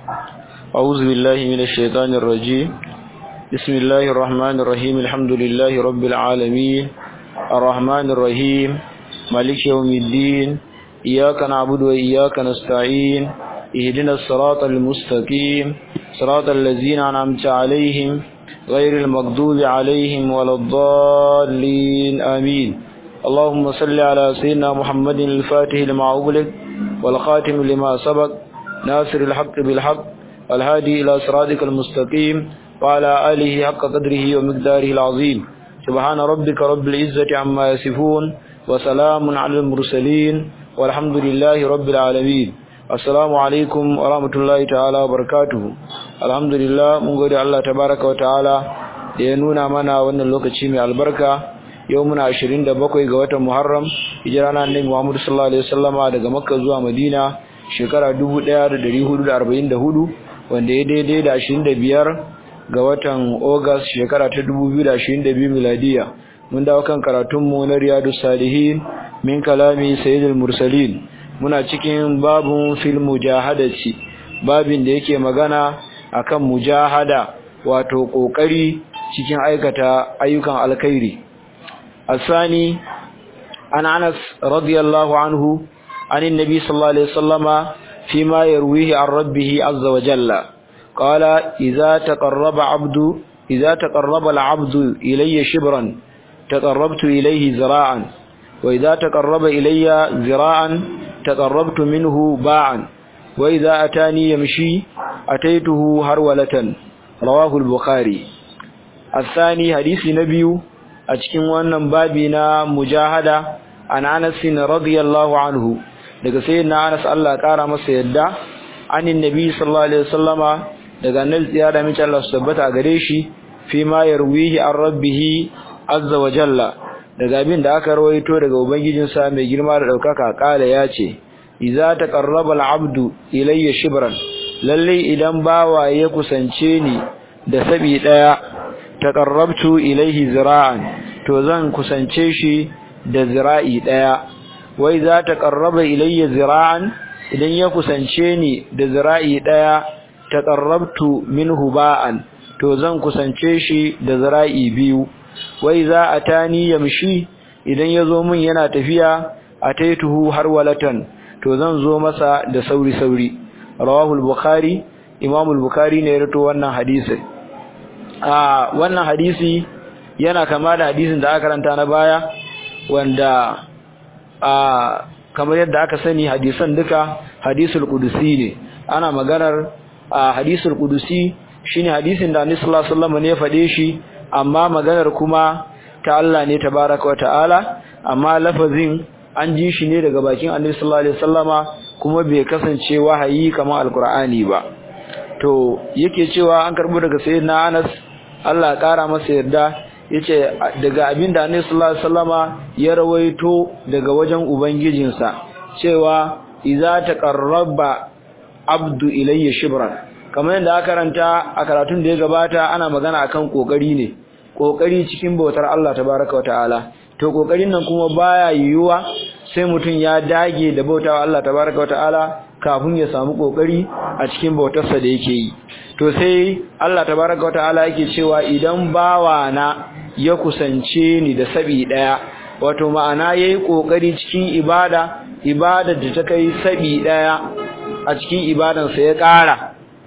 أعوذ بالله من الشيطان الرجيم بسم الله الرحمن الرحيم الحمد لله رب العالمين الرحمن الرحيم مالك يوم الدين إياك نعبد وإياك نستعين اهدنا الصراط المستقيم صراط الذين أنعمت عليهم غير المغضوب عليهم ولا الضالين آمين اللهم صل على سيدنا محمد الفاتح لما أغلق والخاتم لما سبق ناصر الحق بالحق والهادي إلى صراطك المستقيم وعلى آله حق قدره ومقداره العظيم سبحان ربك رب العزة عما يصفون وسلام على المرسلين والحمد لله رب العالمين assalamu alaikum wa rahmatullahi ta'ala wa barakatuhu alhamdulillah mun gode Allah tabaraka wa ta'ala da ya nuna mana wannan lokaci mai albarka yau muna 27 ga watan Muharram hijira na Annabi Muhammad sallallahu alaihi wasallama daga Makka zuwa Madina shekara 1444 wanda ya daidai da 25 ga watan August shekara ta 2022 miladiya mun dawo kan karatunmu na Riyadus Salihin min kalami Sayyidul Mursalin muna cikin babun fil mujahadati babin da yake magana akan mujahada wato kokari cikin aikata ayyukan alkhairi asani an Anas radiyallahu anhu anin nabi sallallahu alaihi wasallama fima yarwihi an rabbih azza wa jalla qala idza taqarraba abdu idza taqarraba al-abdu ilayya shibran taqarrabtu ilayhi zira'an wa idza taqarraba ilayya zira'an تقربت منه باعا وإذا أتاني يمشي أتيته هرولة رواه البخاري الثاني حديث نبي أتكين وانا بابنا مجاهدة عن أنس رضي الله عنه daga sayyidina Anas Allah kara masa yadda anin nabi sallallahu alaihi wasallama daga annal tsiyada mace Allah su tabbata gare shi fi ma yarwihi an rabbih azza wa jalla daga abin da aka rawaito daga ubangijinsa mai girma da daukaka kala ya ce idza taqarraba al-abdu ilayya shibran lalle idan bawa ya kusance ni da sabi daya taqarrabtu ilayhi zira'an to zan kusance shi da zira'i daya wa idza taqarraba ilayya zira'an idan ya kusance ni da zira'i daya taqarrabtu minhu ba'an to zan kusance shi da zira'i biyu wai za a tani yamshi idan ya zo min yana tafiya a taituhu har walatan to zan zo masa da sauri-sauri rawahul bukhari imamul bukhari ne ya rato wannan hadisi a wannan hadisi yana kama da hadisin da aka karanta na baya wanda a kamar yadda aka sani hadisan duka hadisul qudusi ne ana maganar a hadisul qudusi shine hadisin da Annabi sallallahu alaihi wasallam ne ya fade shi amma maganar kuma ta Allah ne tabaraka wata'ala amma lafazin an ji shi ne daga bakin Annabi sallallahu alaihi wasallama kuma bai kasance wahayi kamar alqur'ani ba to yake cewa an karbo daga sayyidina Anas Allah ya kara masa yarda yace daga abinda Annabi sallallahu alaihi wasallama ya rawaito daga wajen ubangijinsa cewa idza taqarraba abdu ilayya shibran kamar yadda aka karanta a karatun da ya gabata ana magana akan kokari ne kokari cikin bautar Allah tabaraka wataala to kokarin nan kuma baya yiwuwa sai mutum ya dage da bautawa Allah tabaraka wataala kafin ya samu kokari a cikin bautarsa da yake yi to sai Allah tabaraka wataala yake cewa idan bawa na ya kusance ni da sabi daya wato ma'ana yayi kokari cikin ibada ibadar da ta kai sabi daya a cikin ibadansa ya ƙara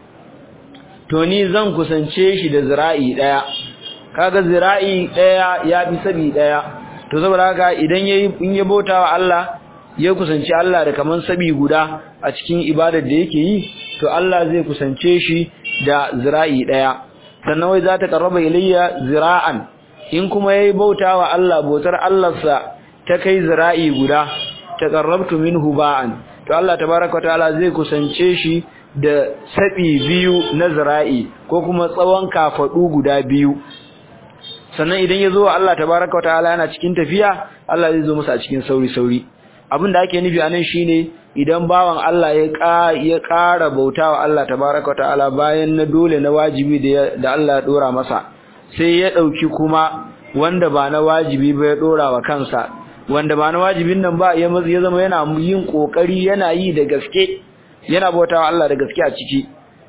to ni zan kusance shi da zira'i daya kaga zira'i daya ya fi sabi daya to saboda haka idan yayi in ya bautawa Allah ya kusance Allah da kaman sabi guda a cikin ibadar da yake yi to Allah zai kusance shi da zira'i daya sannan wai za ta karraba ilayya zira'an in kuma yayi bautawa Allah bautar Allah sa ta kai zira'i guda taqarrabtu minhu ba'an to Allah tabaaraka ta'ala zai kusance shi da sabi biyu na zira'i ko kuma tsawon kafadu guda biyu sannan idan ya zo Allah tabaraka wa ta'ala yana cikin tafiya Allah zai zo masa a cikin sauri sauri abin da ake nufi anan shine idan bawan Allah ya ka ya ƙara bautawa Allah tabaraka wa ta'ala bayan na dole na wajibi da da Allah ya dora masa sai ya dauki kuma wanda ba na wajibi ba ya dora wa kansa wanda ba na wajibin nan ba ya zama yana yin kokari yana yi da gaske yana bautawa Allah da gaske a ciki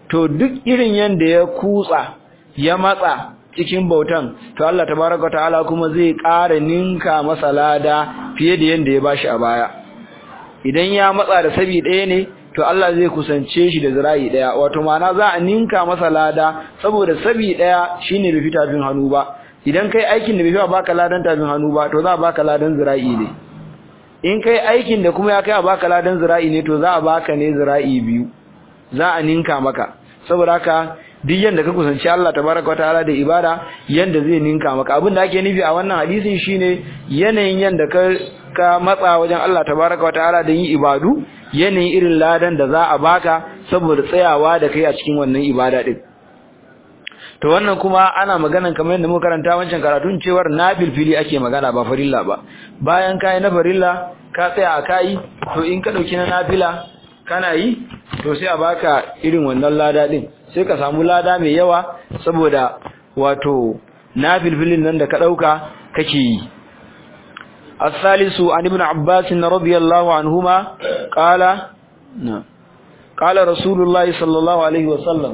to duk irin yanda ya kutsa ya matsa cikin bautan to Allah tabaraka ta'ala kuma zai ƙara ninka masa lada fiye da yanda ya bashi a baya idan ya matsa da sabi ɗaya ne to Allah zai kusance shi da zira'i ɗaya wato ma'ana za a ninka masa lada saboda sabi ɗaya shine bai fita tafin hannu ba idan kai aikin da bai fi baka ladan tafin hannu ba to za a baka ladan zira'i ne in kai aikin da kuma ya kai a baka ladan zira'i ne to za a baka ne zira'i biyu za a ninka maka saboda haka duk yanda ka kusanci Allah tabaraka wataala da ibada yanda zai ninka maka abin da ake nufi a wannan hadisin shine yanayin yanda ka ka matsa wajen Allah tabaraka wataala da yin ibadu yanayin irin ladan da za a baka saboda tsayawa da kai a cikin wannan ibada din to wannan kuma ana maganan kamar yadda muka karanta wancan karatun cewar nabil fili ake magana ba farilla ba bayan kai na farilla ka tsaya a kai to in ka dauki na nafila kana yi to sai a baka irin wannan lada din sai ka samu lada mai yawa saboda wato nafil filin nan da ka dauka kake yi الثالث عن ابن عباس رضي الله عنهما قال قال رسول الله صلى الله عليه وسلم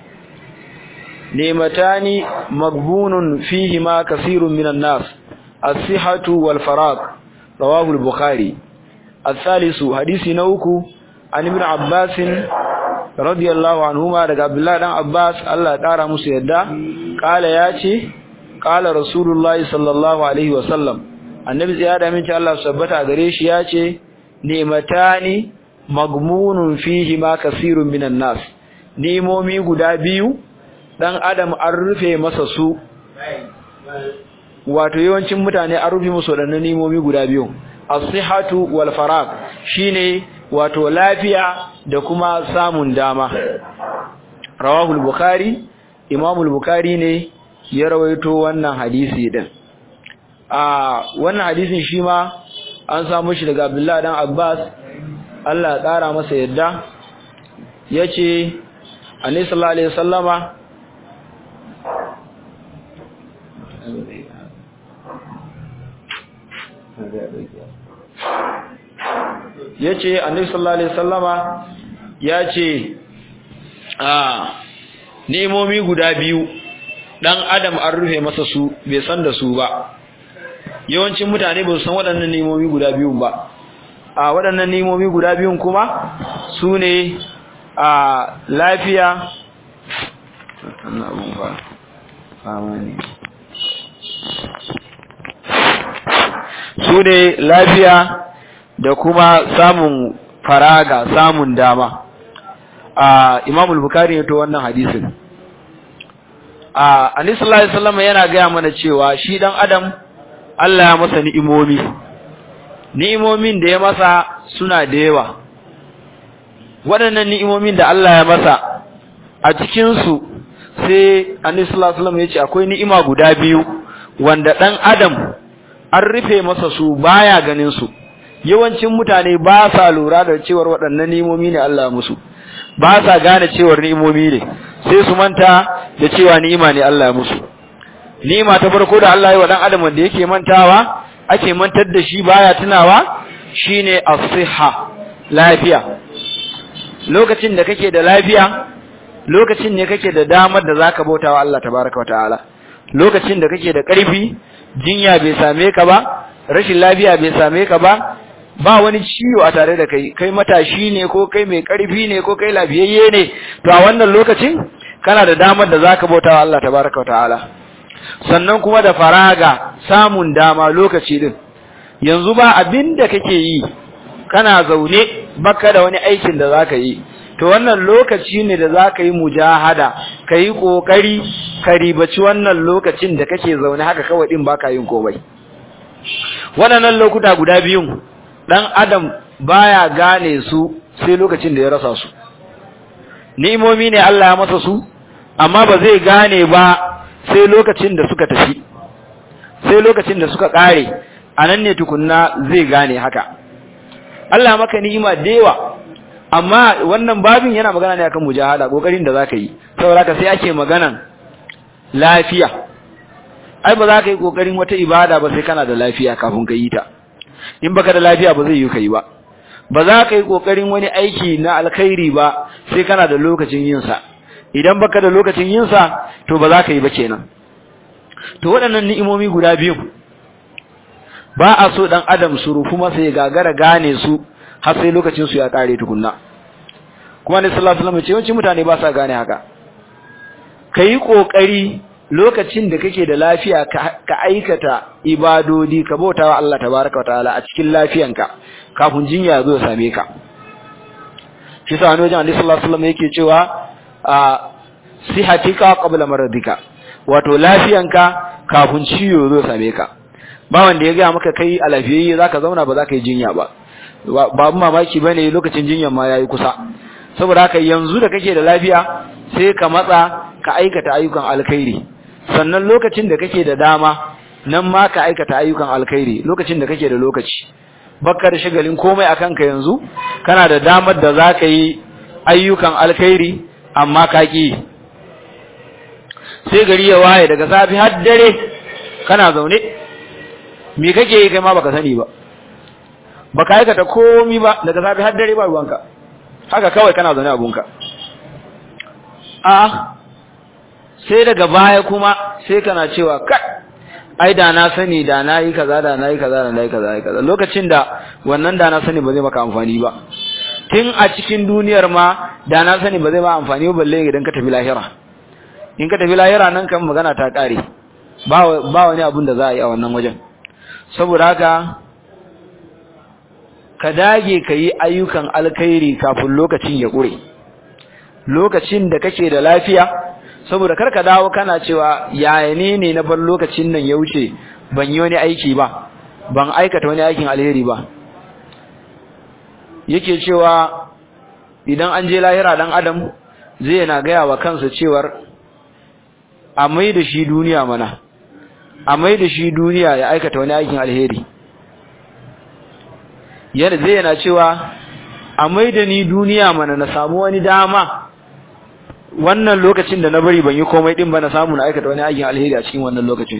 نعمتان مغبون فيهما كثير من الناس الصحة والفراغ رواه البخاري الثالث حديث نوكو عن ابن عباس رضي الله عنهما daga Abdullah dan Abbas Allah ya kara musu yadda kala yace kala rasulullahi sallallahu alaihi wasallam annabi ya da minci Allah sabbata gare shi yace ni'matani magmunun fihi ma kasirun minan nas nimomi guda biyu dan adam an rufe masa su wato yawancin mutane an rufe musu wadannan nimomi guda biyu as-sihhatu wal farag shine wato lafiya da kuma samun dama rawahu al-bukhari imam al-bukhari ne ya rawaito wannan hadisi din a wannan hadisin shi ma an samu shi daga Abdullah dan Abbas Allah ya tsara masa yadda yace Annabi sallallahu alaihi wasallama yace Annabi sallallahu alaihi wasallama yace a nemomi guda biyu dan adam an rufe masa su bai san da su ba yawancin mutane ba su san waɗannan nemomi guda biyun ba a waɗannan nemomi guda biyun kuma su ne a lafiya su ne lafiya da kuma samun faraga samun dama a imamul bukari ne to wannan hadisin a annabi sallallahu alaihi wasallam yana gaya mana cewa shi dan adam Allah ya masa ni'imomi ni'imomin da ya masa suna da yawa waɗannan ni'imomin da Allah ya masa a cikin su sai annabi sallallahu alaihi wasallam ya ce akwai ni'ima guda biyu wanda dan adam an rufe masa su baya ganin su yawancin mutane ba sa lura da cewar waɗannan ni'imomi ne Allah musu ba sa gane cewar ni'imomi ne sai su manta da cewa ni'ima ne Allah musu ni'ima ta farko da Allah ya wa dan adam wanda yake mantawa ake mantar da shi baya tunawa shine as-sihha lafiya lokacin da kake da lafiya lokacin ne kake da damar da zaka bautawa Allah tabaaraka wataala lokacin da kake da ƙarfi jinya bai same ka ba rashin lafiya bai same ka ba ba wani ciwo a tare da kai kai matashi ne ko kai mai ƙarfi ne ko kai lafiyayye ne to a wannan lokacin kana da damar da zaka bautawa Allah tabaaraka wataala sannan kuma da faraga samun dama lokaci din yanzu ba abin da kake yi kana zaune baka da wani aikin da zaka yi to wannan lokaci ne da zaka yi mujahada kai kokari ka ribaci wannan lokacin da kake zaune haka kawai din baka yin komai waɗannan lokuta guda biyun dan adam baya gane su sai lokacin da ya rasa su ni'imomi ne Allah ya masa su amma ba zai gane ba sai lokacin da suka tafi sai lokacin da suka kare anan ne tukunna zai gane haka Allah maka ni'ima da yawa amma wannan babin yana magana ne akan mujahada kokarin da zaka yi saboda haka sai ake maganan lafiya ai ba za ka yi kokarin wata ibada ba sai kana da lafiya kafin ka yi ta in baka da lafiya ba zai yi kai ba ba za ka yi kokarin wani aiki na alkhairi ba sai kana da lokacin yin sa idan baka da lokacin yin sa to ba za ka yi ba kenan to waɗannan ni'imomi guda biyu ba a so dan adam su rufu masa ya gagara gane su har sai lokacin su ya kare tukunna kuma ne sallallahu alaihi wasallam ce yawancin mutane ba sa gane haka kai kokari lokacin da kake da lafiya ka aikata ibadodi ka bautawa Allah tabaaraka wataala a cikin lafiyanka kafin jinya zo ya same ka shi sa wani wajen Annabi sallallahu alaihi wasallam yake cewa a sihatika qabla maradika wato lafiyanka kafin ciwo zo ya same ka ba wanda ya ga maka kai a lafiyayye zaka zauna ba zaka yi jinya ba babu mamaki bane lokacin jinyar ma yayi kusa saboda haka yanzu da kake da lafiya sai ka matsa ka aikata ayyukan alkhairi sannan lokacin da kake da dama nan ma ka aikata ayyukan alkhairi lokacin da kake da lokaci bakka da shagalin komai akan ka yanzu kana da damar da zaka yi ayyukan alkhairi amma ka ki sai gari ya waye daga safi har dare kana zaune me kake yi kai ma baka sani ba baka aikata komai ba daga safi har dare ba ruwanka haka kawai kana zaune abunka a sai daga baya kuma sai kana cewa kai ai da na sani da na yi kaza da na yi kaza da na yi kaza kaza lokacin da wannan da na sani ba zai maka amfani ba tun a cikin duniyar ma da na sani ba zai ma amfani ba balle idan ka tafi lahira in ka tafi lahira nan kan magana ta kare ba ba wani abun da za a yi a wannan wajen saboda haka ka dage ka yi ayyukan alkhairi kafin lokacin ya ƙure lokacin da kake da lafiya saboda kar ka dawo kana cewa yaya ne ne na bar lokacin nan ya wuce ban yi wani aiki ba ban aikata wani aikin alheri ba yake cewa idan an je lahira dan adam zai na gaya wa kansa cewar a mai da shi duniya mana a mai da shi duniya ya aikata wani aikin alheri yadda zai yana cewa a mai da ni duniya mana na samu wani dama wannan lokacin da na bari ban yi komai din ba na samu na aikata wani aikin alheri a cikin wannan lokacin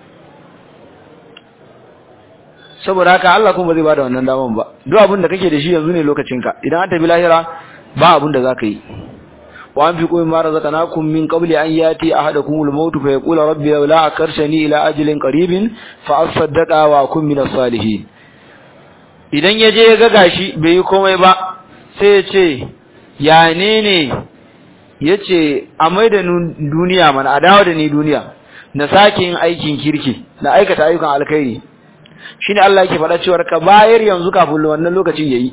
saboda haka Allah kuma zai bada wannan daman ba duk abin da kake da shi yanzu ne lokacinka idan an tafi lahira ba abin da zaka yi wa anfiqu mimma razaqnakum min qabli an yati ahadakumul maut fa yaqula rabbi la akarshani ila ajalin qaribin fa asaddaqa wa akun minas salihin idan ya je ya ga gashi bai yi komai ba sai ya ce ya ne ne ya ce a mai da duniya mana a dawo da ni duniya na sake yin aikin kirki na aikata ayyukan alkhairi shi ne Allah yake faɗa cewar ka bayar yanzu kafin wannan lokacin ya yi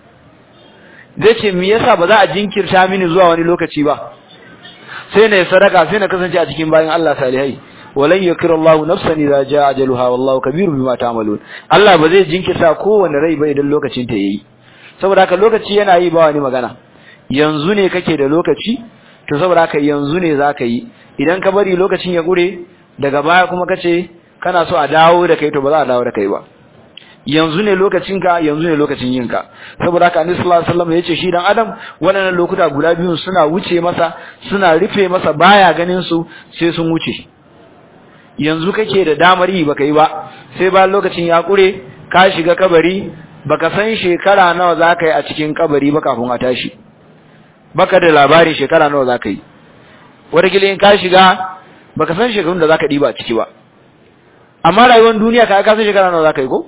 zai ce me yasa ba za a jinkirta mini zuwa wani lokaci ba sai na yi sadaka sai na kasance a cikin bayan Allah salihai walan yakira Allah nafsan idza jaa ajaluha wallahu kabirun bima ta'malun Allah ba zai jinkirta kowanne rai ba idan lokacin ta yayi saboda haka lokaci yana yi ba wani magana yanzu ne kake da lokaci to saboda haka yanzu ne zaka yi idan ka bari lokacin ya gure daga baya kuma kace kana so a dawo da kai to ba za a dawo da kai ba yanzu ne lokacinka yanzu ne lokacin yinka saboda haka annabi sallallahu alaihi wasallam yace shi dan adam wannan lokuta guda biyun suna wuce masa suna rufe masa baya ganin su sai sun wuce yanzu kake da damar yi baka yi ba sai bayan lokacin ya kure ka shiga kabari baka san shekara nawa zaka yi a cikin kabari ba kafin a tashi baka da labarin shekara nawa zaka yi wataƙila in ka shiga baka san shekarun da zaka diba a ciki ba amma rayuwar duniya ka ka san shekara nawa zaka yi ko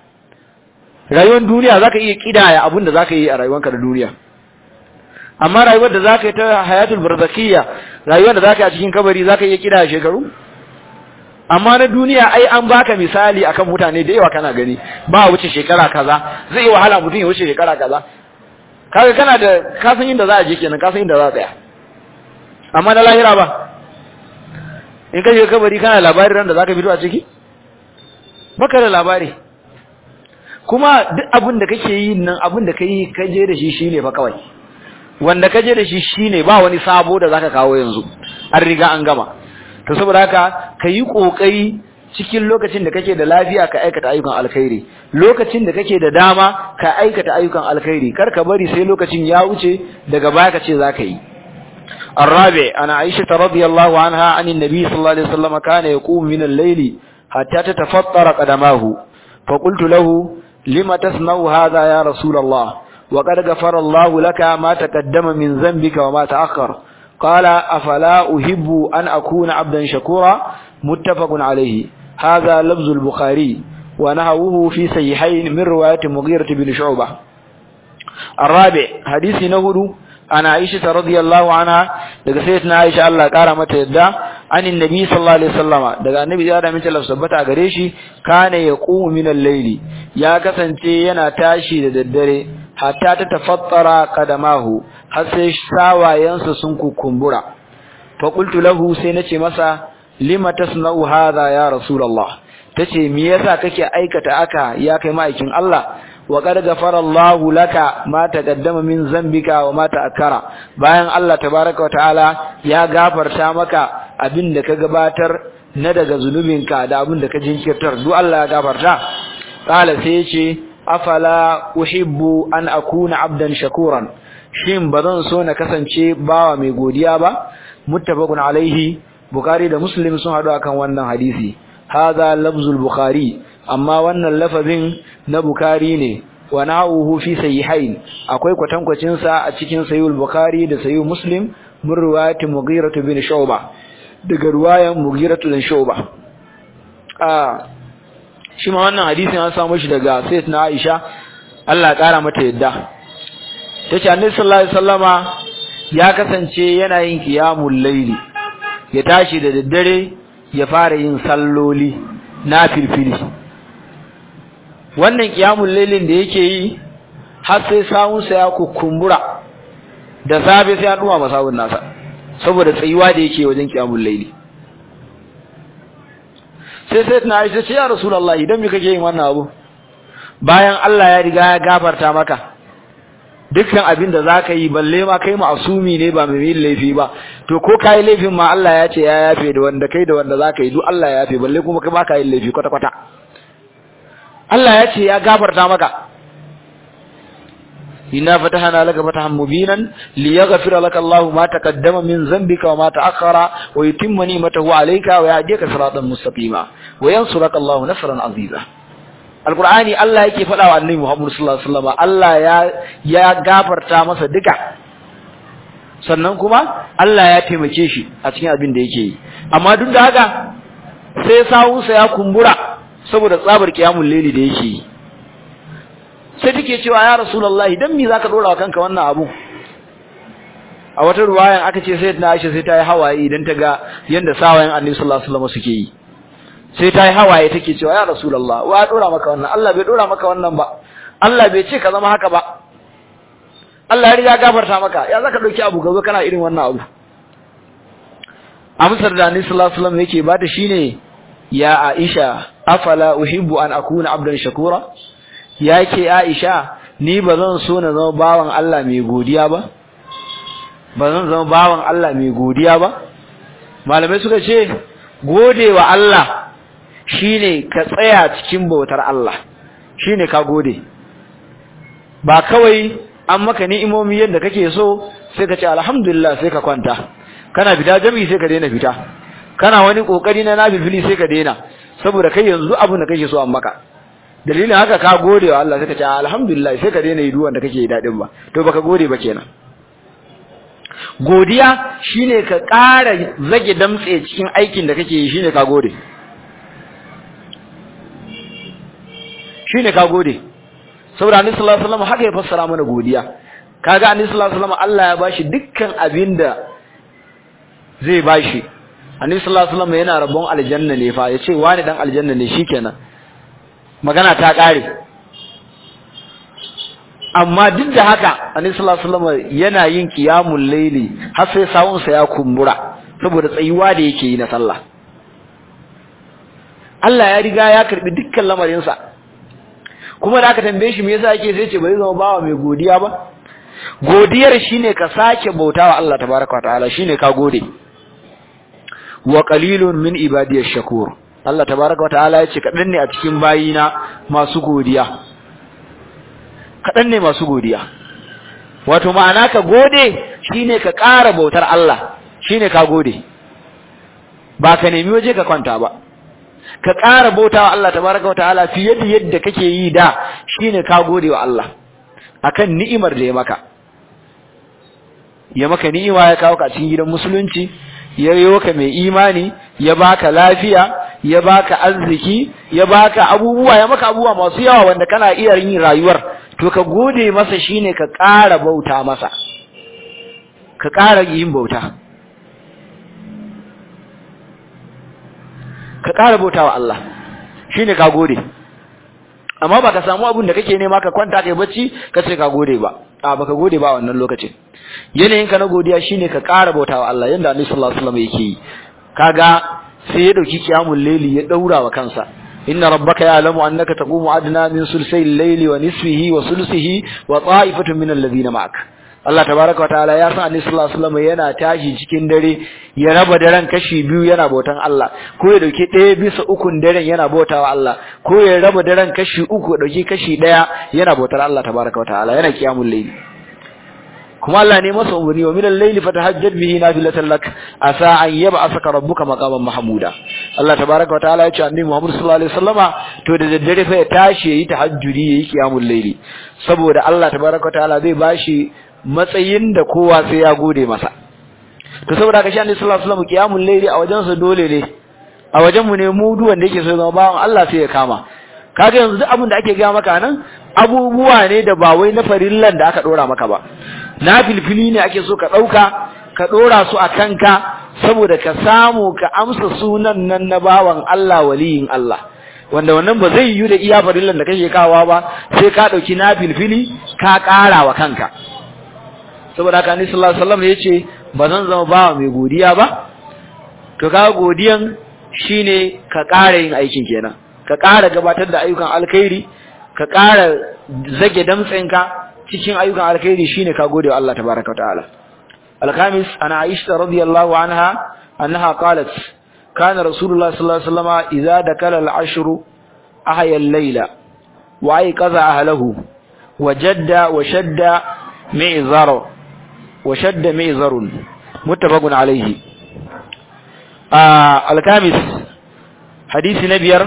rayuwar duniya zaka iya kidaya abin da zaka yi a rayuwarka da duniya amma rayuwar da zaka yi ta hayatul barzakiyya rayuwar da zaka yi a cikin kabari zaka iya kidaya shekaru amma na duniya ai an baka misali akan mutane da yawa kana gani ba wuce shekara kaza zai yi wahala mutum ya wuce shekara kaza kaga kana da ka san inda za a je kenan ka san inda za a tsaya amma na lahira ba in ka je kabari kana labari ran da zaka fito a ciki baka da labari kuma duk abin da kake yi nan abin da kai ka je da shi shine fa kawai wanda ka je da shi shine ba wani sabo da zaka kawo yanzu an riga an gama to saboda haka kayi kokari cikin lokacin da kake da lafiya ka aikata ayyukan alkhairi lokacin da kake da dama ka aikata ayyukan alkhairi kar ka bari sai lokacin ya wuce daga baya ka ce zaka yi الرابع أنا عائشة رضي الله عنها عن النبي صلى الله عليه وسلم كان يقوم من الليل حتى تتفطر قدماه فقلت له لما تصنع هذا يا رسول الله وقد غفر الله لك ما تقدم من ذنبك وما تأخر qala afala uhibbu an akuna abdan shakura muttafaqun alayhi hadha lafzul bukhari wa nahawuhu fi sahihayn min riwayat mughirah bin shu'bah الرابع حديث نهدو عن عائشة رضي الله عنها daga sayyidatina Aisha Allah kara mata yadda anin nabi sallallahu alaihi wasallama daga annabi ya da mace lafsabata gare shi kana yaqumu min al-layli ya kasance yana tashi da daddare hatta ta tafattara qadamahu har sai sawayensa sun kukumbura fa qultu lahu sai nace masa lima tasna'u hadha ya rasulullah tace me yasa kake aikata aka ya kai ma'aikin Allah wa qad ghafara Allahu laka ma taqaddama min zambika wa ma ta'akkara bayan Allah tabaaraka wa ta'ala ya gafarta maka abinda ka gabatar na daga zunubinka da abinda ka jinkirtar duk Allah ya gafarta qala sai yace afala uhibbu an akuna abdan shakuran shin bazan so na kasance bawa mai godiya ba muttafaqun alaihi bukhari da muslim sun hadu akan wannan hadisi hadha lafzul bukhari amma wannan lafazin na bukhari ne wa na'uhu fi sahihain akwai kwatankwacin sa a cikin sahihul bukhari da sahih muslim min riwayat mughirah bin shu'ba daga riwayan mughirah bin shu'ba ah shi ma wannan hadisin an samu shi daga sayyidatina aisha Allah ya kara mata yadda tace annabi sallallahu alaihi wasallama ya kasance yana yin qiyamul layli ya tashi da daddare ya fara yin salloli na filfili wannan qiyamul laylin da yake yi har sai sawunsa ya kukumbura da safe sai ya duma masawun nasa saboda tsayuwa da yake wajen qiyamul layli sai sai tana aisha ce ya rasulullah idan me kake yin wannan abu bayan Allah ya riga ya gafarta maka dukkan abin da zaka yi balle ma kai ma'asumi ne ba mai laifi ba to ko kai laifin ma Allah ya ce ya yafe da wanda kai da wanda zaka yi duk Allah ya yafe balle kuma kai ba ka yin laifi kwata kwata Allah ya ce ya gafarta maka inna fatahna laka fatahan mubinan liyaghfira laka Allahu ma taqaddama min dhanbika wa ma ta'akhkhara wa yutimma ni'matahu 'alayka wa yahdika siratan mustaqima wa yansuraka Allahu nasran 'aziza alqur'ani Allah yake faɗa wa annabi Muhammad sallallahu alaihi wasallam Allah ya ya gafarta masa duka sannan kuma Allah ya taimake shi a cikin abin da yake yi amma duk da haka sai sawunsa ya kumbura saboda tsabar kiyamul laili da yake yi sai take cewa ya rasulullahi dan me zaka dora wa kanka wannan abu a wata ruwayan aka ce sai na Aisha sai ta yi hawaye idan ta ga yanda sawayen Annabi sallallahu alaihi wasallam suke yi sai ta yi hawaye take cewa ya rasulullah wa dora maka wannan Allah bai dora maka wannan ba Allah bai ce ka zama haka ba Allah ya riga gafarta maka ya zaka dauki abu gaba kana irin wannan abu amsar da Annabi sallallahu alaihi wasallam yake bata shine ya Aisha afala uhibbu an akuna abdan shakura yake Aisha ni bazan so na zama bawan Allah mai godiya ba bazan zama bawan Allah mai godiya ba malamai suka ce godewa Allah shine ka tsaya cikin bautar Allah shine ka gode ba kawai an maka ni'imomi yadda kake so sai ka ce alhamdulillah sai ka kwanta kana fita jami'i sai ka daina fita kana wani kokari na nafili sai ka daina saboda kai yanzu abin da kake so an maka dalilin haka ka gode wa Allah sai ka ce alhamdulillah sai ka daina yi duwan da kake dadin ba to baka gode ba kenan godiya shine ka ƙara zage damtse cikin aikin da kake yi shine ka gode shine ka gode saboda annabi sallallahu alaihi wasallam haka ya fassara mana godiya kaga annabi sallallahu alaihi wasallam Allah ya bashi dukkan abinda zai bashi annabi sallallahu alaihi wasallam yana rabon aljanna ne fa yace wani dan aljanna ne shikenan magana ta kare amma duk da haka annabi sallallahu alaihi wasallam yana yin qiyamul layli har sai sawun sa ya kumbura saboda tsayuwa da yake yi na sallah Allah ya riga ya karbi dukkan lamarin sa kuma da aka tambaye shi me yasa yake sai ce bai zama bawa mai godiya ba godiyar shine ka sake bautawa Allah tabaaraka wa ta'ala shine ka gode wa qalilun min ibadiyash shakur Allah tabaaraka wa ta'ala yace kadan ne a cikin bayina masu godiya kadan ne masu godiya wato ma'ana ka gode shine ka ƙara bautar Allah shine ka gode ba ka nemi waje ka kwanta ba ka ƙara bautawa Allah tabaaraka wa ta'ala fiye da yadda kake yi da shine ka gode wa Allah akan ni'imar da ya maka ya maka ni'ima ya kawo ka cikin gidan musulunci ya yi ka mai imani ya baka lafiya ya baka arziki ya baka abubuwa ya maka abubuwa masu yawa wanda kana iya yin rayuwar to ka gode masa shine ka ƙara bauta masa ka ƙara yin bauta ka ƙara bauta wa Allah shine ka gode amma ba ka samu abin da kake nema ka kwanta kai bacci ka ce ka gode ba a baka gode ba wannan lokacin yanayin ka na godiya shine ka ƙara bauta wa Allah yanda Annabi sallallahu alaihi wasallam yake yi kaga sai ya dauki kiyamul layli ya daura wa kansa inna rabbaka ya'lamu annaka taqumu adna min sulsay al-layli wa nisfihi wa sulsihi wa ta'ifatun min alladhina ma'ak Allah tabaraka wataala ya san Annabi sallallahu alaihi wasallam yana tashi cikin dare ya raba daren kashi biyu yana bautan Allah ko ya dauki ɗaya bisa ukun daren yana bautawa Allah ko ya raba daren kashi uku dauki kashi ɗaya yana bautar Allah tabaraka wataala yana kiyamul layli kuma Allah ne masa umarni wa minal layli fatahajjad bihi nafilatan lak asa an yab'athaka rabbuka maqaman mahmuda Allah tabaaraka wa ta'ala ya ce annabi Muhammad sallallahu alaihi wasallama to da daddare fa ya tashi yayi tahajjudi yayi qiyamul layli saboda Allah tabaaraka wa ta'ala zai bashi matsayin da kowa sai ya gode masa to saboda haka shi annabi sallallahu alaihi wasallam qiyamul layli a wajen sa dole ne a wajen mu ne mu duk wanda yake so zama bawan Allah sai ya kama kaga yanzu duk abin da ake ga maka nan abubuwa ne da ba wai na farillan da aka dora maka ba na filfili ne ake so ka ɗauka ka ɗora su a kanka saboda ka samu ka amsa sunan nan na bawan Allah waliyin Allah wanda wannan ba zai yi da iya farillan da kake kawa ba sai ka ɗauki na filfili ka ƙara wa kanka saboda haka ni sallallahu alaihi wasallam yace ba zan zama bawa mai godiya ba to ka godiyan shine ka ƙara yin aikin kenan ka ƙara gabatar da ayyukan alkhairi ka ƙara zage damtsinka cikin ayyukan alkhairi shine ka gode wa Allah tabaaraka ta'ala al-khamis ana aisha radiyallahu anha annaha qalat kana rasulullah sallallahu alaihi wasallam idza dakala al-ashr ahya al-layla wa ayqaza ahlihi wajadda wa shadda mi'zara wa shadda mi'zarun muttafaqun alayhi al-khamis hadisi na biyar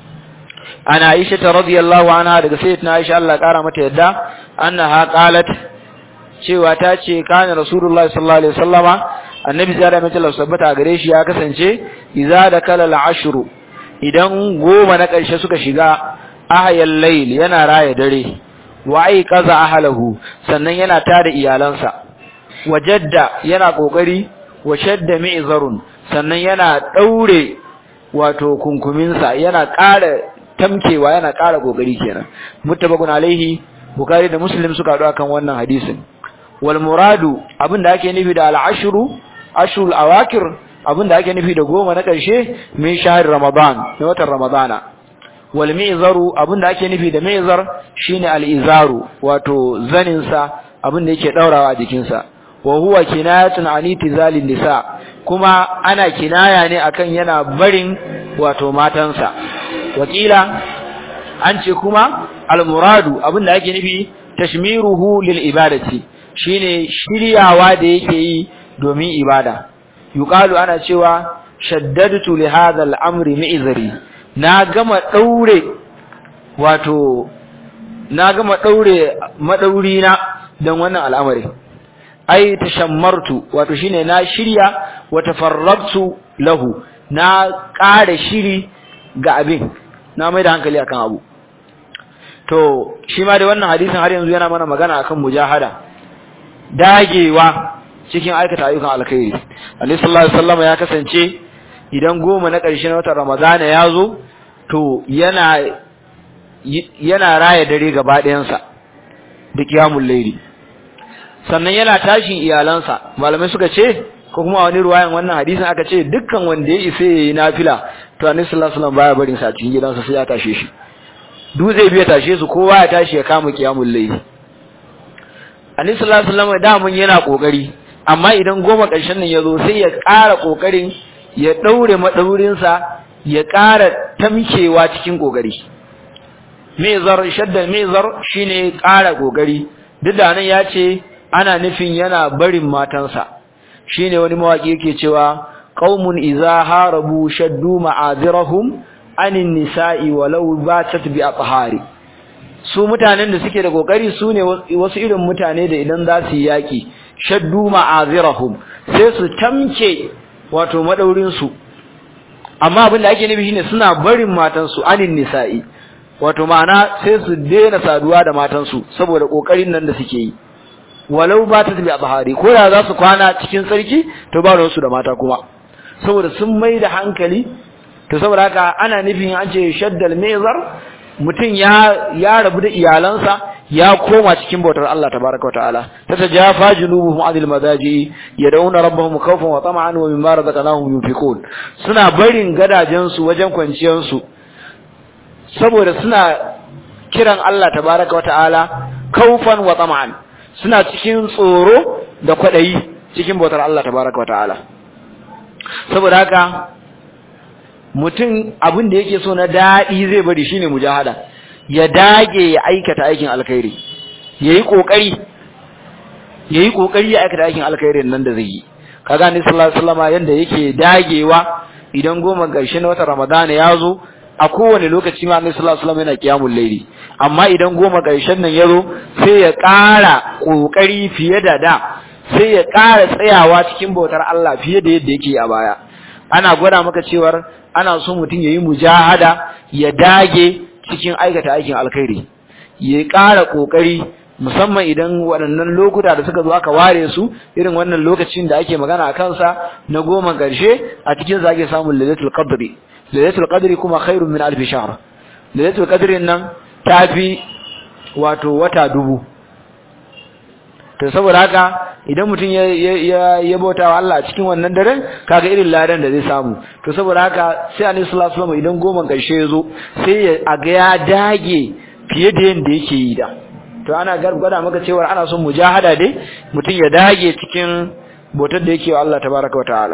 ana aisha radiyallahu anha daga sayyidatina aisha Allah kara mata yadda annaha qalat cewa ta ce kana rasulullahi sallallahu alaihi wasallama annabi sai da mace sabbata gare shi ya kasance idza dakala al-ashru idan goma na karshe suka shiga ahayal layl yana raya dare wa ai qaza ahlahu sannan yana tada iyalansa wajadda yana kokari wa shadda mi'zarun sannan yana daure wato kunkuminsa yana ƙara tamkewa yana ƙara kokari kenan muttabaqun alaihi Bukhari da Muslim suka haɗu akan wannan hadisin. Wal muradu abinda ake nufi da al-ashru ashul awakir abinda ake nufi da goma na ƙarshe min shahr Ramadan na watan Ramadana. Wal mi'zaru abinda ake nufi da mi'zar shine al-izaru wato zanin sa abinda yake daurawa a jikin sa. Wa huwa kinayatun an itizalin nisa kuma ana kinaya ne akan yana barin wato matansa. Wakila an ce kuma almuradu abinda ake nufi tashmiruhu lil ibadati shine shiryawa da yake yi domin ibada yuqalu ana cewa shaddadtu li hadha al-amri mi'zari na gama daure wato na gama daure madauri na dan wannan al'amari ai tashammartu wato shine na shirya wa tafarrabtu lahu na ƙara shiri ga abin na mai da hankali akan abu to shi ma da wannan hadisin har yanzu yana mana magana akan mujahada dagewa cikin aikata ayyukan alkhairi Annabi sallallahu alaihi wasallam ya kasance idan goma na ƙarshe na watan Ramadana ya zo to yana yana raya dare gaba ɗayansa da kiyamul layli sannan yana tashin iyalansa malamai suka ce ko kuma wani ruwayan wannan hadisin aka ce dukkan wanda ya isa yayi nafila to Annabi sallallahu alaihi wasallam baya barin sa cikin gidansa sai ya tashe shi duk zai biya tashe su kowa ya tashi ya kama kiyamul layli Annabi sallallahu alaihi wasallam da mun yana kokari amma idan goma ƙarshen nan yazo sai ya ƙara kokarin ya daure madaurin sa ya ƙara tamkewa cikin kokari mezar shaddan mezar shine ƙara kokari duk da nan ya ce ana nufin yana barin matansa shine wani mawaki yake cewa qaumun idza harabu shaddu ma'azirahum anin nisa'i walau batat bi athari su mutanen da suke da kokari su ne wasu irin mutane da idan za su yi yaki shaddu ma'azirahum sai su tamke wato madaurin su amma abin da ake nufi shine suna barin matan su anin nisa'i wato ma'ana sai su daina saduwa da matan su saboda kokarin nan da suke yi walau ba ta tabi azhari ko da za su kwana cikin sarki to ba su da mata kuma saboda sun mai da hankali to saboda haka ana nufin an ce shaddal mezar mutum ya ya rabu da iyalansa ya koma cikin bautar Allah tabaraka wa ta'ala tatajafa junubuhum anil madaji yad'una rabbahum khawfan wa tama'an wa mimma razaqnahum yunfiqun suna barin gadajen su wajen kwanciyar su saboda suna kiran Allah tabaraka wa ta'ala khawfan wa tama'an suna cikin tsoro da kwadayi cikin bautar Allah tabaraka wa ta'ala saboda haka mutum abin da yake so na daɗi zai bari shine mujahada ya dage ya aikata aikin alkhairi yayi kokari yayi kokari ya aikata aikin alkhairin nan da zai yi kaga ni sallallahu alaihi wasallam yanda yake dagewa idan goma garshe na watan ramadana ya zo a kowane lokaci ma annabi sallallahu alaihi wasallam yana kiyamul laili amma idan goma garshen nan ya zo sai ya ƙara kokari fiye da da sai ya ƙara tsayawa cikin bautar Allah fiye da yadda yake a baya ana gwada maka cewar ana so mutum yayi mujahada ya dage cikin aikata aikin alkhairi ya ƙara kokari musamman idan waɗannan lokuta da suka zo aka ware su irin wannan lokacin da ake magana a kansa na goma ƙarshe a cikin sa ake samun lailatul qadri lailatul qadri kuma khairun min alf shahr lailatul qadri nan tafi wato wata dubu to saboda haka idan mutum ya ya ya bauta wa Allah a cikin wannan daren kaga irin ladan da zai samu to saboda haka sai Annabi sallallahu alaihi wasallam idan goma karshe yazo sai ya ga ya dage fiye da yanda yake yi da to ana gargada maka cewa ana son mujahada dai mutum ya dage cikin bautar da yake wa Allah tabaraka wa ta'ala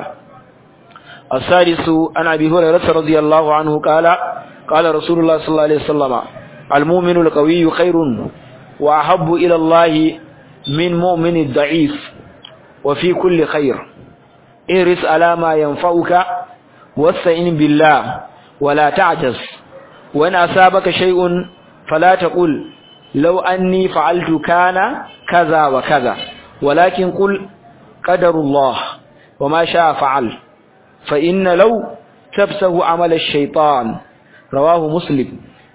as-sadisu ana bi hurairah radiyallahu anhu qala qala rasulullah sallallahu alaihi wasallam al-mu'minu al-qawiyyu khairun wa ahabbu ila Allah من مؤمن الضعيف وفي كل خير اهرس على ما ينفعك واستعن بالله ولا تعجز وإن أصابك شيء فلا تقل لو أني فعلت كان كذا وكذا ولكن قل قدر الله وما شاء فعل فإن لو تبسه عمل الشيطان رواه مسلم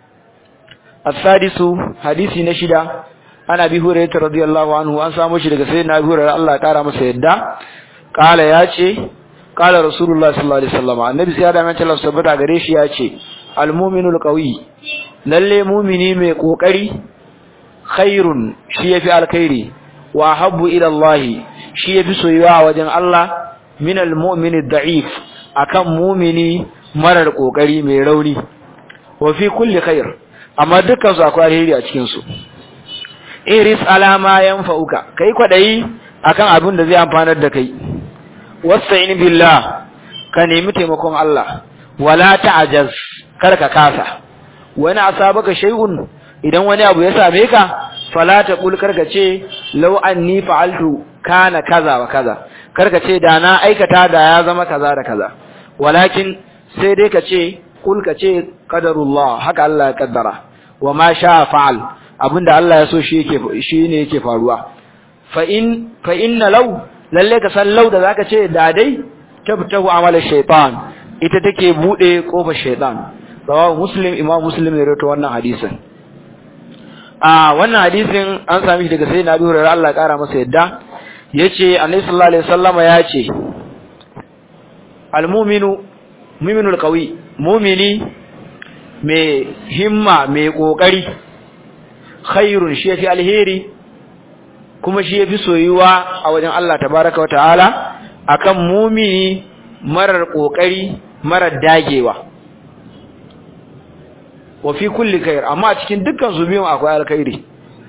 السادس حديث نشده ana bi hurairah radiyallahu anhu an samu shi daga sayyidina Abu Hurairah Allah ya kara masa yadda kala yace kala Rasulullah sallallahu alaihi wasallam annabi sai da mace Allah sabata gare shi yace almu'minul qawi lalle mu'mini mai kokari khairun shi yafi alkhairi wa habbu ila Allah shi yafi soyuwa wajen Allah min almu'minid da'if akan mu'mini marar kokari mai rauni wa fi kulli khair amma dukkan su akwai alheri a cikin su iris alama yanfa'uka kai kwadayi akan abin da zai amfanar da kai wasta'in billah ka nemi taimakon Allah wala ta'jaz kar ka kasa wani asabaka shay'un idan wani abu ya same ka fala taqul karka ce law anni fa'altu kana kaza wa kaza karka ce da na aikata da ya zama kaza da kaza walakin sai dai ka ce kul ka ce qadarullah haka Allah ya kaddara wa ma sha fa'al abinda Allah ya so shi yake shi ne yake faruwa fa in fa inna law lalle ka san law da zaka ce da dai tabtahu amala shaytan ita take bude kofar shaytan rawahu muslim imam muslim ne rawaito wannan hadisin a wannan hadisin an sami shi daga sayyidina Abu Hurairah Allah ya kara masa yadda yace annabi sallallahu alaihi wasallama yace al-mu'minu mu'minul qawi mu'mini mai himma mai kokari khairun shi yafi alheri kuma shi yafi soyuwa a wajen Allah tabaraka wa ta'ala akan mumini marar kokari marar dagewa wa fi kulli khair amma a cikin dukkan su biyun akwai alkhairi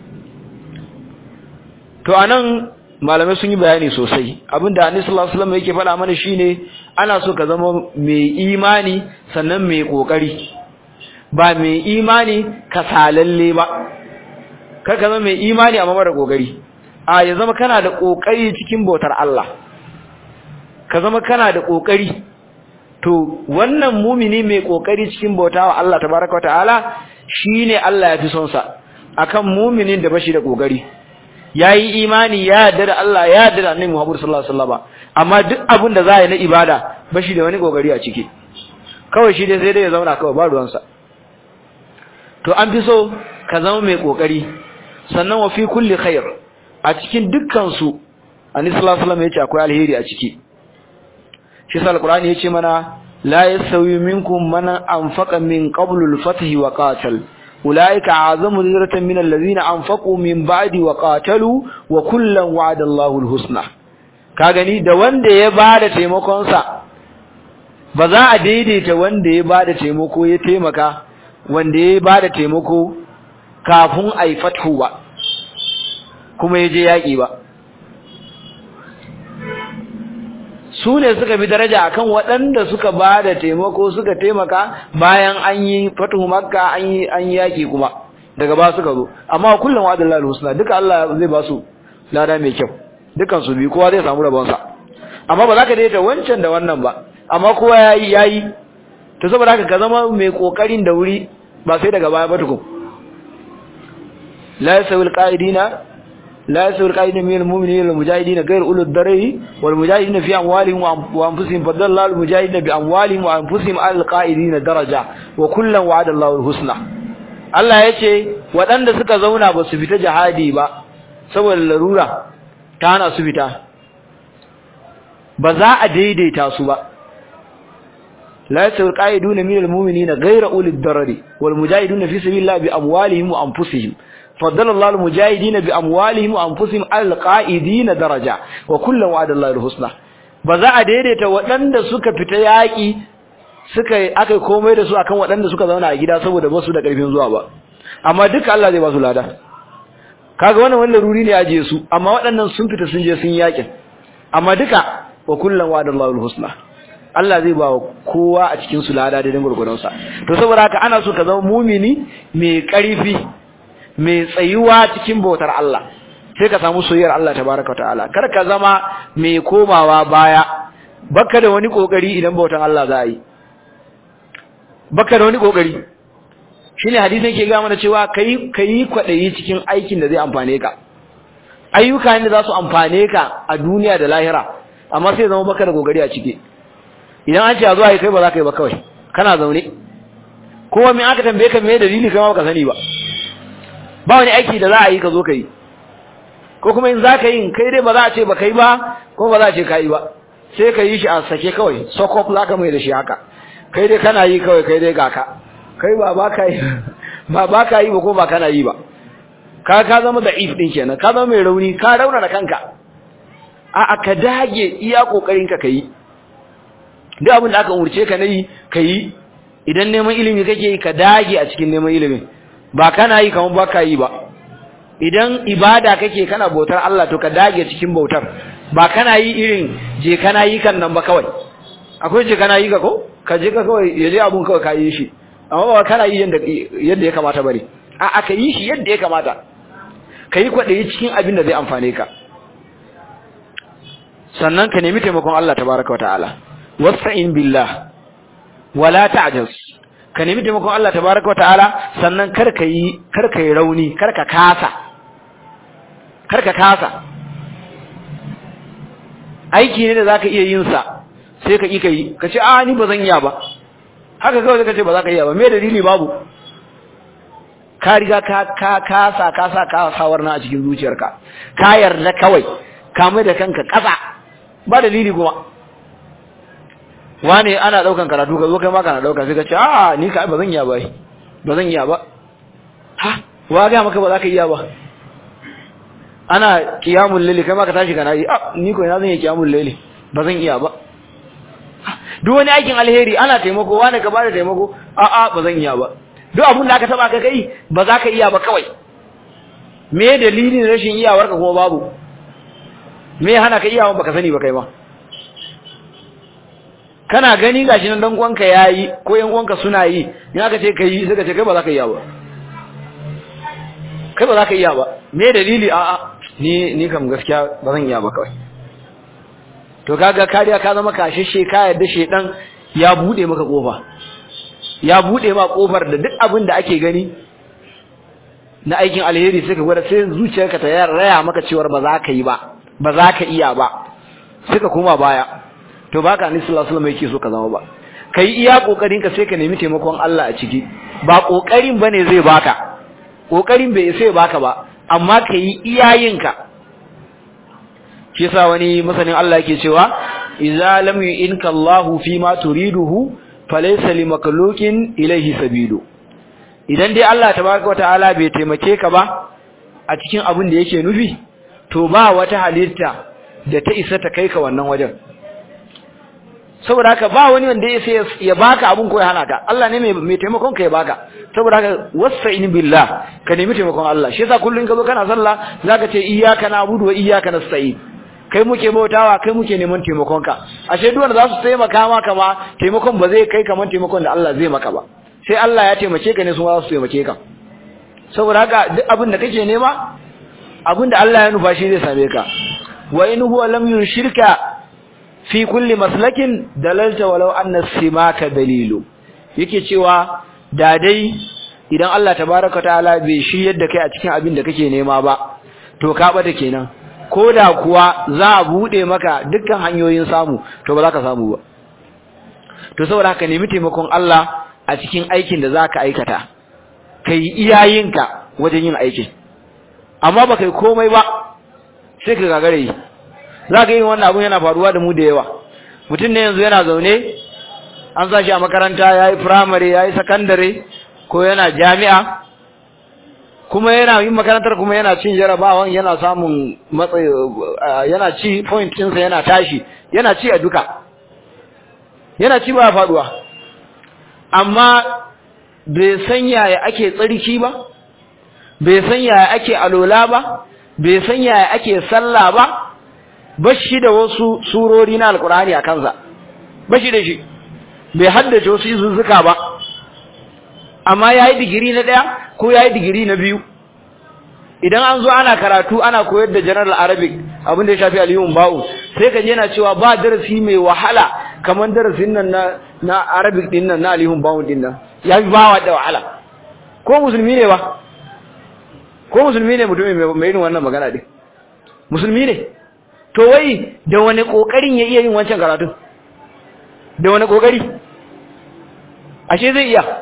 to anan malamai sun yi bayani sosai abinda annabi sallallahu alaihi wasallam yake faɗa mana shine ana so ka zama mai imani sannan mai kokari ba mai imani kasalalle ba kar ka zama mai imani amma mara kokari a ya zama kana da kokari cikin bautar Allah ka zama kana da kokari to wannan mumini mai kokari cikin bautawa Allah tabaraka wataala shine Allah ya fi son sa akan muminin da bashi da kokari yayi imani ya yarda da Allah ya yarda da Annabi Muhammad sallallahu alaihi wasallam amma duk abin da za yi na ibada bashi da wani kokari a ciki kawai shi dai sai dai ya zauna kawai ba ruwansa to an fi so ka zama mai kokari sannan wa fi kulli khair a cikin dukkan su Annabi sallallahu alaihi wasallam yace akwai alheri a ciki shi sa alqur'ani yace mana la yasawi minkum man anfaqa min qablu al-fath wa qatal ulaika azamu diratan min allazina anfaqu min ba'di wa qatalu wa kullan wa'ada Allahu al-husna ka gani da wanda ya bada taimakon sa ba za a daidaita wanda ya bada taimako ya taimaka wanda ya bada taimako kafin ai fathu ba kuma ya je yaki ba su ne suka bi daraja akan waɗanda suka ba da taimako suka taimaka bayan an yi fatuhu makka an yi an yaki kuma daga ba suka zo amma kullum wa Allahu husna duka Allah zai ba su lada mai kyau dukan su bi kowa zai samu rabon sa amma ba za ka daita wancan da wannan ba amma kowa yayi yayi to saboda haka ka zama mai kokarin da wuri ba sai daga baya ba tukun la yasawil qa'idina لا يسوي القائدين من المؤمنين والمجاهدين غير أولو الضرر والمجاهدين في أموالهم وأنفسهم فضل الله المجاهدين بأموالهم وأنفسهم على القائدين درجة وكلا وعد الله الحسنى Allah ya ce waɗanda suka zauna ba su fita jihadi ba saboda larura ta hana su fita ba za a daidaita su ba la yasawi alqaiduna minal mu'minina ghayra ulil darari wal mujahiduna fi sabilillahi bi amwalihim wa anfusihim فضل الله المجاهدين باموالهم وانفسهم على القائدين درجه وكلا وعد الله الحسنى baza a daidaita waɗanda suka fita yaƙi suka aka komai da su akan waɗanda suka zauna a gida saboda ba su da ƙarfin zuwa ba amma duka Allah zai ba su lada kaga wannan wannan ruri ne aje su amma waɗannan sun fita sun je sun yaƙin amma duka wa kullan wa'adallahu alhusna Allah zai ba kowa a cikin su lada da gurgurdan sa to saboda haka ana so ka zama mumini mai ƙarfi mai tsayuwa cikin bautar Allah sai ka samu soyayyar Allah tabaraka ta'ala kar ka zama mai komawa baya baka da wani kokari idan bautar Allah za a yi baka da wani kokari shine hadisin yake ga mana cewa kai kai kwadayi cikin aikin da zai amfane ka ayyuka ne za su amfane ka a duniya da lahira amma sai zama baka da kokari a ciki idan an ce a zo ai kai ba za ka yi ba kawai kana zaune kowa me aka tambaye ka me dalili kai ma baka sani ba ba wani aiki da za a yi ka zo ka yi ko kuma in za ka yi kai dai ba za a ce ba kai ba ko ba za a ce ka yi ba sai ka yi shi a sake kawai sokof za ka mai da shi haka kai dai kana yi kawai kai dai ga ka kai ba ba ka yi ba ba ka yi ba ko ba kana yi ba ka ka zama da if din kenan ka zama mai rauni ka rauna da kanka a aka dage iya kokarin ka kai duk abin da aka umurce ka nayi kai idan neman ilimi kake yi ka dage a cikin neman ilimin ba kana yi kamar ba ka yi ba idan ibada kake kana bautar Allah to ka dage cikin bautar ba kana yi irin je kana yi kan nan ba kawai akwai je kana yi ka ko ka je ka kawai yaje abun kawai ka yi shi amma ba kana yi yadda yadda ya kamata bane a aka yi shi yadda ya kamata kai kwadayi cikin abin da zai amfane ka sannan ka nemi taimakon Allah tabaaraka wataala wasta'in billah wala ta'jaz ka nemi taimakon Allah tabaaraka wataala sannan kar ka yi kar ka yi rauni kar ka kasa kar ka kasa aiki ne da zaka iya yin sa sai ka kika yi ka ce a ni ba zan iya ba haka kawai ka ce ba za ka iya ba me dalili babu ka riga ka ka kasa kasa ka sawar na a cikin zuciyarka ka yarda kawai ka mai da kanka kasa ba dalili kuma wani ana daukan karatu ka zo kai ma kana dauka sai ka ce a ni ka ba zan iya ba ba zan iya ba ha wa ga maka ba za ka iya ba ana qiyamul layli kai ma ka tashi kana yi a ni ko ina zan yi qiyamul layli ba zan iya ba duk wani aikin alheri ana taimako wani ka bada taimako a a ba zan iya ba duk abun da aka taba ka kai ba za ka iya ba kawai me dalilin rashin iyawarka kuma babu me hana ka iyawa baka sani ba kai ma kana gani gashi nan dan uwanka yayi ko yan uwanka suna yi in aka ce kai sai ka ce kai ba za ka iya ba kai ba za ka iya ba me dalili a a ni ni kam gaskiya ba zan iya ba kawai to kaga kariya ka zama kashishe ka yadda shedan ya bude maka kofa ya bude ma kofar da duk abin da ake gani na aikin alheri sai ka gwada sai zuciyarka ta raya maka cewar ba za ka yi ba ba za ka iya ba sai ka koma baya to baka annabi sallallahu alaihi wasallam yake so ka zama ba kai iya kokarin ka sai ka nemi taimakon Allah a ciki ba kokarin bane zai baka kokarin bai sai baka ba amma kai iyayenka shi yasa wani masanin Allah yake cewa idza lam yu'inka Allahu fi ma turiduhu falaysa limakhluqin ilayhi sabilu idan dai Allah tabaraka wa ta'ala bai taimake ka ba a cikin abin da yake nufi to ba wata halitta da ta isa ta kai ka wannan wajen saboda haka ba wani wanda ya sai ya baka abun ko ya hana ka Allah ne mai mai taimakon ka ya baka saboda haka wasta'in billah ka nemi taimakon Allah shi yasa kullun ka zo kana sallah zaka ce iyyaka na'budu wa iyyaka nasta'in kai muke bautawa kai muke neman taimakon ka ashe duk wanda za su taimaka maka ma taimakon ba zai kai kaman taimakon da Allah zai maka ba sai Allah ya taimake ka ne su za su taimake ka saboda haka duk abin da kake nema abin da Allah ya nufa shi zai same ka wa in huwa lam yurshirka fi kulli maslakin dalalta walau anna simaka dalilu yake cewa da dai idan Allah tabaaraka ta'ala bai shiryar da kai a cikin abin da kake nema ba to ka bata kenan koda kuwa za a bude maka dukkan hanyoyin samu to ba za ka samu ba to saboda haka nemi taimakon Allah a cikin aikin da zaka aikata kai iyayenka wajen yin aikin amma ba kai komai ba sai ka gagare yi za ka yi wannan abun yana faruwa da mu da yawa mutum ne yanzu yana zaune an sa shi a makaranta ya yi firamare ya yi sakandare ko yana jami'a kuma yana yin makarantar kuma yana cin jarabawan yana samun matsayi yana ci point ɗinsa yana tashi yana ci a duka yana ci ba faduwa amma bai san yaya ake tsarki ba bai san yaya ake alola ba bai san yaya ake sallah ba bashi da wasu surori na alkurani a kansa bashi da shi bai haddace wasu izuzzuka ba amma yayi digiri na daya ko yayi digiri na biyu idan an zo ana karatu ana koyar da general arabic abin da ya shafi aliyun ba'u sai ka je na cewa ba darasi mai wahala kamar darasin nan na na arabic din nan na aliyun ba'u din nan ya fi bawa da wahala ko musulmi ne ba ko musulmi ne mutum mai irin wannan magana din musulmi ne to wai da wani kokarin ya iya yin wancan karatu da wani kokari ashe zai iya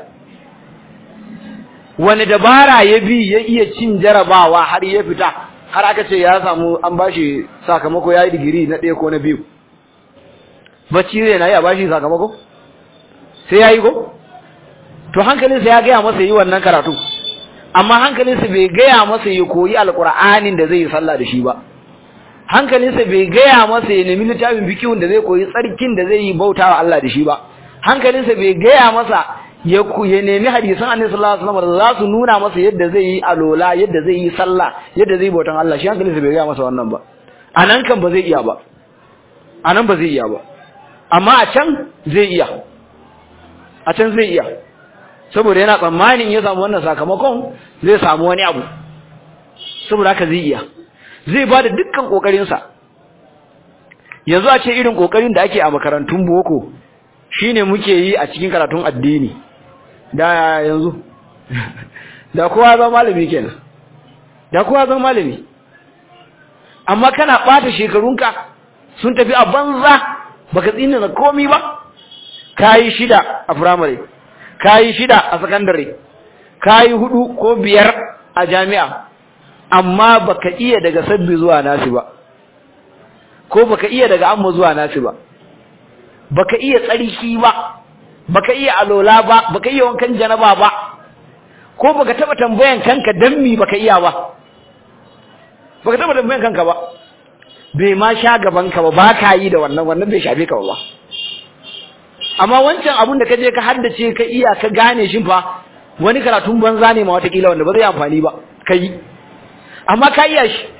wani dabara ya bi ya iya cin jarabawa har ya fita har aka ce ya samu an bashi sakamako yayi digiri na ɗaya ko na biyu bacci zai na yi a bashi sakamako sai yayi ko to hankalinsa ya gaya masa yi wannan karatu amma hankalinsa bai gaya masa ya koyi alƙur'anin da zai yi sallah da shi ba hankalinsa bai gaya masa ya nemi littafin fikihun da zai koyi tsarkin da zai yi bautawa Allah da shi ba hankalinsa bai gaya masa ya ya nemi hadisan Annabi sallallahu alaihi wasallam da za su nuna masa yadda zai yi alola yadda zai yi sallah yadda zai bautan Allah shi hankalinsa bai gaya masa wannan ba anan kan ba zai iya ba anan ba zai iya ba amma a can zai iya a can zai iya saboda yana tsammanin ya samu wannan sakamakon zai samu wani abu saboda haka zai iya zai ba da dukkan ƙoƙarinsa yanzu a ce irin ƙoƙarin da ake a makarantun boko shine muke yi a cikin karatun addini da yanzu da kowa zama malami kenan da kowa zama malami amma kana ɓata shekarunka sun tafi a banza baka tsina da komi ba kayi shida a firamare kayi shida a sakandare kayi hudu ko biyar a jami'a amma baka iya daga sabbi zuwa nasi ba ko baka iya daga amma zuwa nasi ba baka iya tsarki ba baka iya alola ba baka iya wankan janaba ba ko baka taba tambayan kanka dan mi baka iya ba baka taba tambayan kanka ba bai ma sha gaban ka ba baka yi da wannan wannan bai shafe ka ba amma wancan abun da kaje ka haddace ka iya ka gane shi fa wani karatun banza ne ma watakila wanda ba zai amfani ba kai amma ka iya shi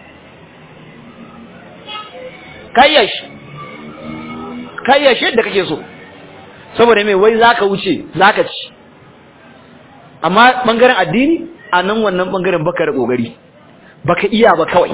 ka iya shi ka iya shi yadda kake so saboda mai wai zaka wuce zaka ci amma bangaren addini a nan wannan bangaren baka da kokari baka iya ba kawai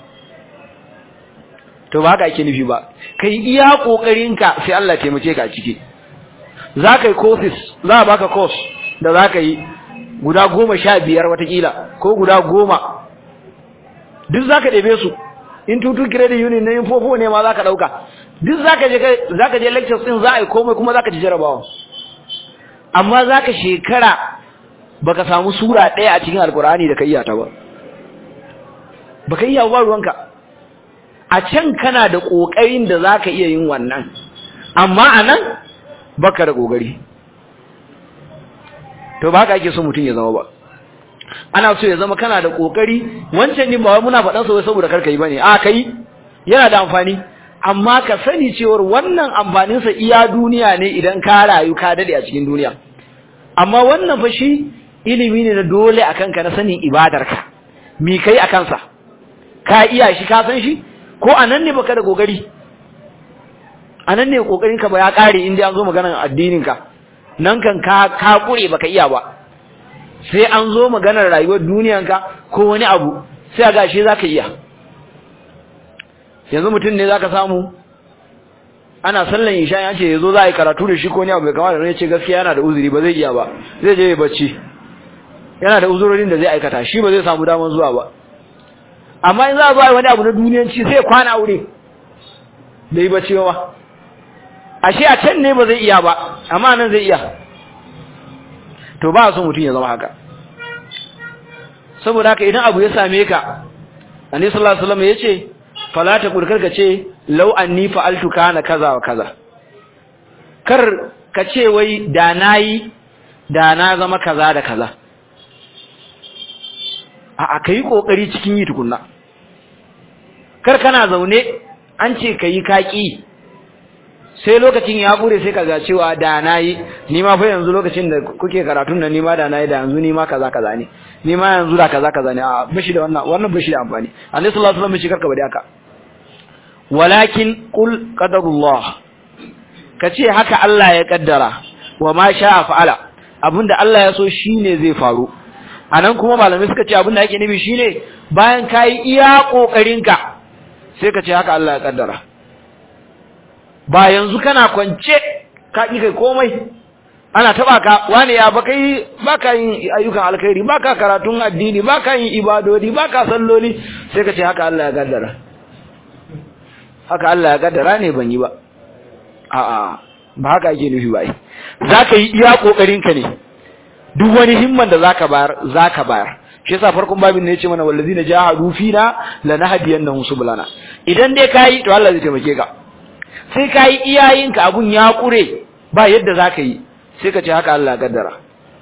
to ba haka ake nufi ba kai iya kokarinka sai Allah ya taimake ka a ciki za ka yi courses za a baka course da za ka yi guda goma sha biyar watakila ko guda goma duk za ka ɗebe su in tutu credit union na infofo ne ma za ka ɗauka duk za ka je lectures ɗin za a yi komai kuma za ka ci jarabawa amma za ka shekara ba ka samu sura ɗaya a cikin alkur'ani da ka iya ta ba ba ka iya ba ruwanka a can kana da ƙoƙarin da za ka iya yin wannan amma a nan ba ka da ƙoƙari to ba haka ake so mutum ya zama ba ana so ya zama kana da ƙoƙari wancan ne ba wai muna faɗan sa saboda karka yi ba ne a ka yi yana da amfani amma ka sani cewar wannan amfaninsa iya duniya ne idan ka rayu ka daɗe a cikin duniya amma wannan fa shi ilimi ne na dole a kanka na sanin ibadarka mi kai a kansa ka iya shi ka san shi ko anan ne baka da kokari anan ne kokarin ka ba ya kare inda an zo maganar addinin ka nan kan ka ka kure baka iya ba sai an zo maganar rayuwar duniyan ka ko wani abu sai ga shi zaka iya yanzu mutum ne zaka samu ana sallan isha ya ce yazo za a yi karatu da shi ko ne abu bai kamata ne ce gaskiya yana da uzuri ba zai iya ba zai je ya bacci yana da uzurorin da zai aikata shi ba zai samu daman zuwa ba amma in za a zo a wani abu na duniyanci sai kwana aure da yi bacci ba ashe a can ne ba zai iya ba amma nan zai iya to ba so mutum ya zama haka saboda haka idan abu ya same ka annabi sallallahu alaihi wasallam yace fala ta kurkar ka ce law anni fa'altu kana kaza wa kaza kar ka ce wai da nayi da na zama kaza da kaza a ka yi ƙoƙari cikin yi tukunna kar kana zaune an ce ka yi kaƙi sai lokacin ya ƙure sai ka ga cewa da na yi ni ma fa yanzu lokacin da kuke karatun nan ni ma da na yi da yanzu ni ma kaza kaza ne ni ma yanzu da kaza kaza ne a bashi da wannan wannan bashi da amfani annabi sallallahu alaihi wasallam shi karka bari haka walakin qul qadarullah kace haka Allah ya kaddara wa ma sha'a fa'ala abinda Allah ya so shine zai faru anan kuma malamai suka ce abin da yake nufi shine bayan kai iya kokarinka sai ka ce haka Allah ya kaddara ba yanzu kana kwance ka ki kai komai ana taba ka wani ya ba kai baka yin ayyukan alkhairi baka karatun addini baka yin ibadodi baka salloli sai ka ce haka Allah ya kaddara haka Allah ya kaddara ne ban yi ba a'a ba haka yake nufi ba zaka yi iya kokarinka ne duk wani himman da zaka bayar zaka bayar shi yasa farkon babin ne yace mana wallazina jahadu fina lanahdiyannahum subulana idan dai kai to Allah zai taimake ka sai kai iyayenka abun ya kure ba yadda zaka yi sai ka ce haka Allah gaddara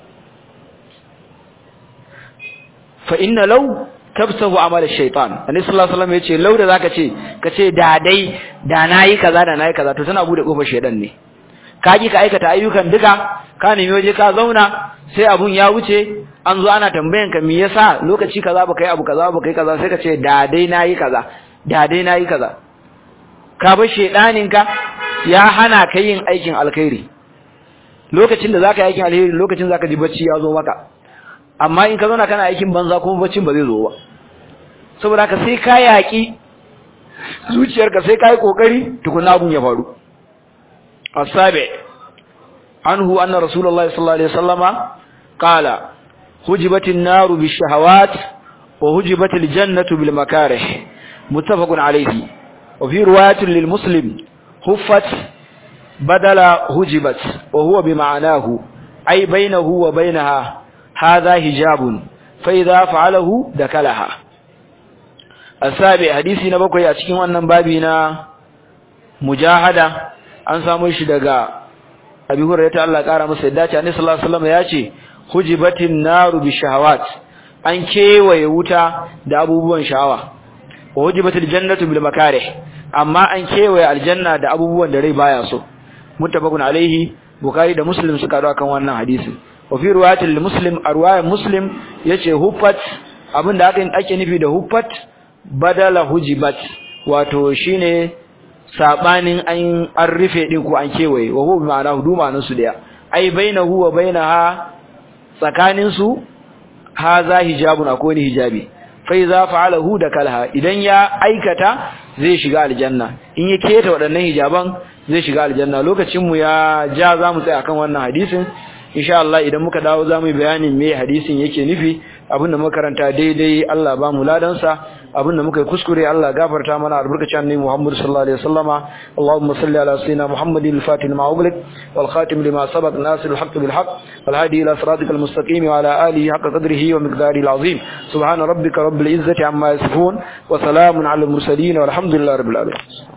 fa inna law tabsahu amal ash-shaytan annabi sallallahu alaihi wasallam yace law da zaka ce ka ce da dai da nayi kaza da nayi kaza to tana bude kofar shedan ne ka ki ka aikata ayyukan duka ka nemi waje ka zauna sai abun ya wuce an zo ana tambayan ka me yasa lokaci kaza baka yi abu kaza baka yi kaza sai ka ce da dai nayi kaza da dai nayi kaza ka bar shedanin ka ya hana ka yin aikin alkhairi lokacin da zaka yi aikin alkhairi lokacin zaka ji bacci ya zo maka amma in ka zauna kana aikin banza kuma baccin ba zai zo ba saboda haka sai ka yaki zuciyarka sai ka yi kokari tukunna abun ya faru السابع عنه أن رسول الله صلى الله عليه وسلم قال هجبت النار بالشهوات وهجبت الجنة بالمكاره متفق عليه وفي رواية للمسلم هفت بدل هجبت وهو بمعناه أي بينه وبينها هذا هجاب فإذا فعله دكلها السابع حديثي نبقى يأتكم أن بابنا مجاهدة an samu shi daga Abi Hurairah ta Allah kara masa yadda ce Annabi sallallahu alaihi wasallam ya ce hujibatin naru bi shahawat an kewaye wuta da abubuwan sha'awa wa hujibatil jannatu bil makarih amma an kewaye aljanna da abubuwan da rai baya so muttafaqun alaihi bukhari da muslim suka dawo kan wannan hadisi wa fi riwayatil muslim arwaya muslim yace huffat abinda aka ake nufi da huffat badala hujibat wato shine sabanin an an rufe din ko an kewaye wa huwa ma'ana huduma nan su daya ai bainahu wa bainaha tsakanin su haza hijabun akwai ni hijabi fa iza fa'alahu da kalha idan ya aikata zai shiga aljanna in ya keta waɗannan hijaban zai shiga aljanna lokacin mu ya ja zamu tsaya akan wannan hadisin insha Allah idan muka dawo zamu yi bayanin me hadisin yake nufi abinda muka karanta daidai Allah ba mu ladan sa abinda muka yi kuskure Allah gafarta mana albarkacin annabi Muhammad sallallahu alaihi wasallama Allahumma salli ala sayyidina Muhammadin al-fatih lima ughliq wal khatim lima sabaq nasir al-haqq bil haqq wal hadi ila siratikal mustaqim wa ala alihi haqqa qadrihi wa miqdarihi al-azim subhana rabbika rabbil izzati amma yasifun wa salamun ala al-mursalin walhamdulillahi rabbil alamin